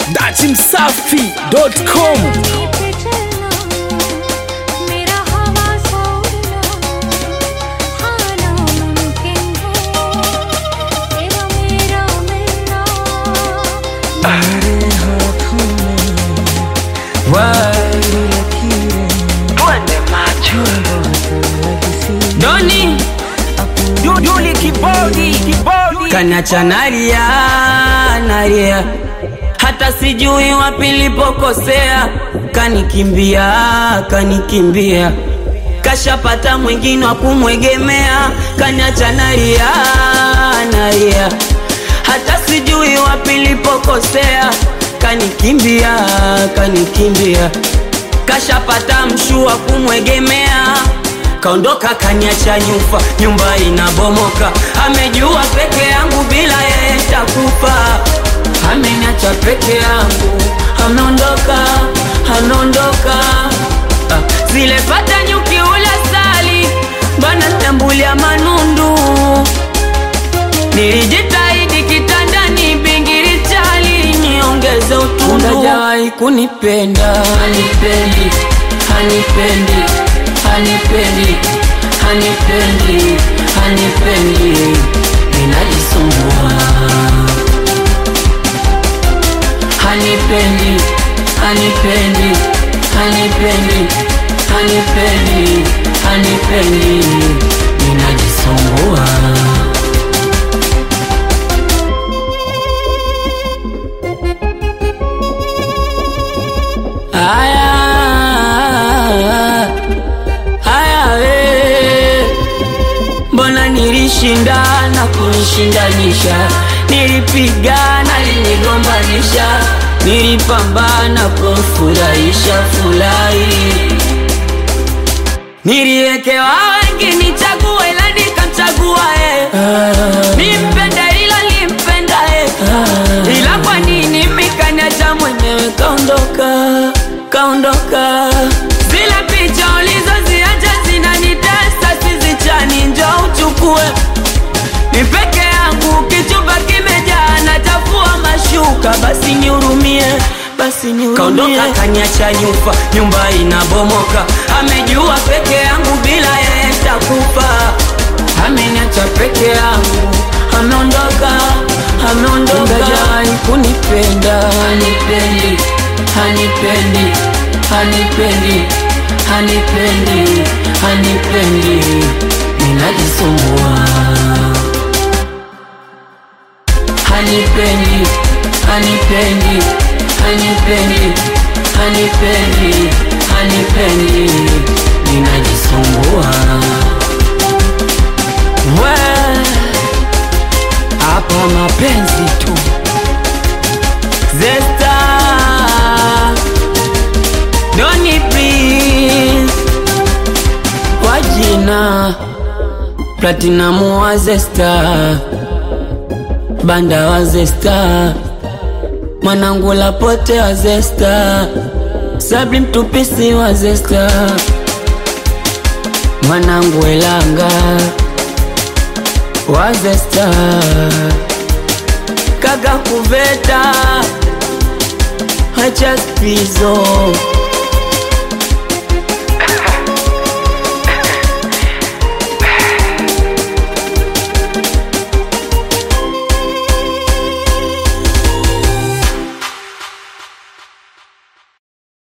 datimsafi.com मेरा हवा सोड़ना खाना मुमकिन है तेरा मेरा मिलना Doni Duduli kibodi kibodi Kanacha nalia nalia hata sijui wapi nilipokosea kanikimbia kanikimbia kashapata mwingine wa kumwegemea kaniacha nalia nalia hata sijui wapi nilipokosea kanikimbia kanikimbia kashapata mshu wa kumwegemea kaondoka kaniacha nyufa nyumba inabomoka amejua peke yangu bila yeye takufa ameniacha peke yangu ameondoka ameondoka Ah, zile pata nyuki ula sali bana tambulia manundu nilijitahidi kitandani bingiri chali niongeze utundu hajawahi kunipenda hanipendi hanipendi hanipendi hanipendi hanipendi ninajisumbua hanipendi hanipendi hanipendi hanipendi hanipendi ninajisumbua Aya, aya, we. Mbona nilishindana kunishindanisha, nilipigana linigombanisha, nilipambana kumfurahisha furahi, niliwekewa wengi nichague, ila nikamchagua yeye, nimpende ila limpenda yeye, ila kwa nini mikaniacha mwenyewe kaondoka, kaondoka zile picha ulizoziacha zinanitesa, sizichani, njoo uchukue ni peke yangu, kichumba kimejaa, nachafua mashuka, basi nihurumie, basi nihurumie. Kaondoka kaniacha nyufa, nyumba inabomoka, amejua peke yangu, bila yeye takufa. Ameniacha peke yangu, ameondoka, ameondoka, hajawahi kunipenda, hanipendi, hanipendi, hanipendi, hanipendi, hanipendi, ninajisumbua hanipendi hanipendi hanipendi hanipendi hanipendi ninajisumbua we hapa mapenzi tu zesta doni please kwa jina platinamu wa zesta banda wa zesta mwanangu lapote wa zesta sabri mtupisi wa zesta mwanangu elanga wa zesta kaka kuveta hacha spizo